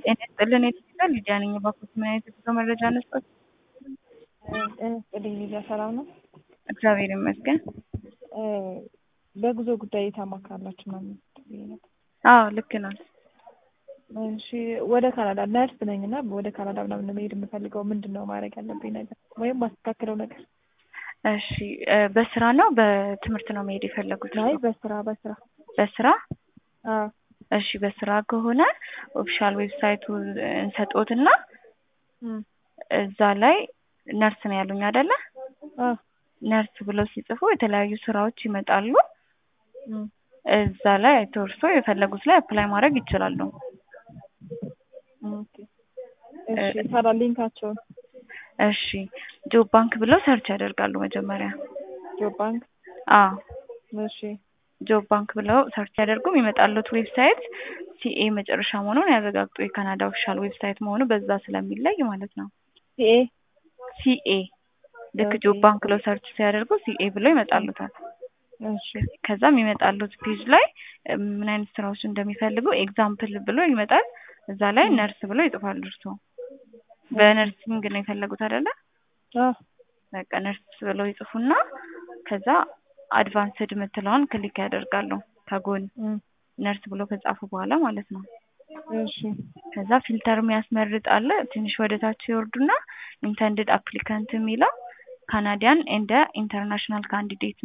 ጤና ይስጥልን የዲጂታል ሊዲያ ነኝ። እባክዎት ምን አይነት የጉዞ መረጃ እንስጦት? ጤና ይስጥልኝ ሊዲያ፣ ሰላም ነው? እግዚአብሔር ይመስገን። በጉዞ ጉዳይ ታማክራላችሁ ምናምን ብዬ ነበር። አዎ ልክ ነው። እሺ ወደ ካናዳ ነርስ ነኝ እና ወደ ካናዳ ምናምን መሄድ የምፈልገው ምንድን ነው ማድረግ ያለብኝ ነገር ወይም ማስተካከለው ነገር? እሺ በስራ ነው በትምህርት ነው መሄድ የፈለጉት? አይ በስራ በስራ በስራ አዎ እሺ በስራ ከሆነ ኦፊሻል ዌብሳይቱ እንሰጦትና እም፣ እዛ ላይ ነርስ ነው ያሉኝ አይደለ? አዎ ነርስ ብለው ሲጽፉ የተለያዩ ስራዎች ይመጣሉ። እም፣ እዛ ላይ አይተው እርሶ የፈለጉት ላይ አፕላይ ማድረግ ይችላሉ። ኦኬ እሺ ታዲያ ሊንካቸውን እሺ ጆብ ባንክ ብለው ሰርች ያደርጋሉ መጀመሪያ። ጆብ ባንክ አዎ እሺ ጆብ ባንክ ብለው ሰርች ያደርጉ የሚመጣሉት ዌብሳይት ሲኤ መጨረሻ መሆኑን ያረጋግጡ። የካናዳ ኦፊሻል ዌብሳይት መሆኑ በዛ ስለሚለይ ማለት ነው። ሲኤ ሲኤ ልክ ጆብ ባንክ ብለው ሰርች ሲያደርጉ ሲኤ ብለው ይመጣሉታል። እሺ ከዛ የሚመጣሉት ፔጅ ላይ ምን አይነት ስራዎች እንደሚፈልጉ ኤግዛምፕል ብሎ ይመጣል። እዛ ላይ ነርስ ብሎ ይጽፋሉ። እርሶ በነርሲንግ ነው የፈለጉት አይደለ? አዎ በቃ ነርስ ብለው ይጽፉና ከዛ አድቫንስድ የምትለውን ክሊክ ያደርጋሉ ከጎን እም፣ ነርስ ብሎ ከጻፉ በኋላ ማለት ነው። እሺ ከዛ ፊልተር የሚያስመርጥ አለ። ትንሽ ወደ ታች ይወርዱና ኢንተንድድ አፕሊካንት የሚለው ካናዲያን ኤንድ ኢንተርናሽናል ካንዲዴት